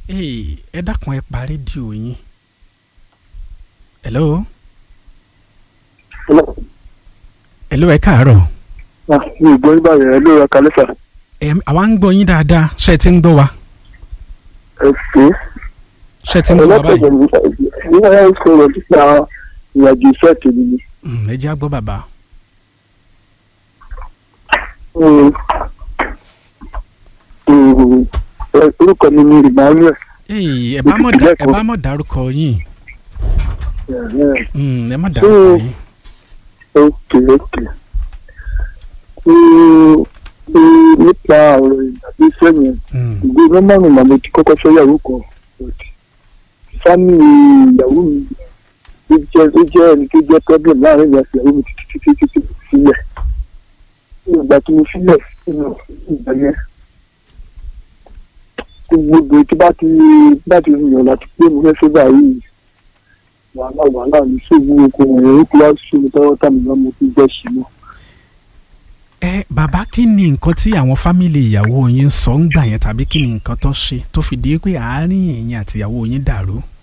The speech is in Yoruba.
Hey, ẹ dákun ẹ pa rédíò yín. hello Hello. hello ẹ káàárọ̀. Ah, mi ò gbọ́ yín báyìí ẹ ló ra kalẹ́ sà. Ẹ àwa ń gbọ́ yín dáadáa ṣé ẹ ti ń gbọ́ wa ẹ pé ṣé ẹ ti ń gbọ́ wa báyìí. ọlọ́pàá nígbà yẹn sọ̀rọ̀ nípa ìrìnàjò iṣẹ́ tèmi ni. Mm, ẹ jẹ́ á gbọ́ bàbá. Mm. Mm. Ẹ, orúkọ mi ni Emmanuel. Hey, ẹ bá mọ̀ dá ẹ bá mọ̀ dárúkọ yín Ẹ̀hẹ́n. Mm, ẹ má dárúkọ yín. ok ok. Mm, mm, nípa ọ̀rọ̀ ìrìnàjò iṣẹ́ yẹn Mm, ìgbé nọ́mbà mi màmá ti kọ́kọ́ fẹ́ yàwó kan but fámì ìyàwó mi ó jẹ́ ó jẹ́ ẹni tó jẹ́ problem láàrin ìyá àti ìyàwó mi títí títí títí sílẹ̀ ìgbà tí mo sílẹ̀ nínú ìgbà yẹn gbogbo tí bá ti bá ti yàn láti pé mo fẹ́ fẹ́ báyìí wàhálà wàhálà mi sóògùn oko wọ̀nyẹn ó kó wá sí mi tọ́wọ́ tà mí lọ́mọ tó jẹ́ sí mọ́. ẹ bàbá kí ni nǹkan tí àwọn fámìlì ìyàwó yín sọ ń gbà yẹn tàbí kí ni nǹkan tó ṣe tó fi di pé àárín ẹ̀yin àti ìyàwó yín dàrú.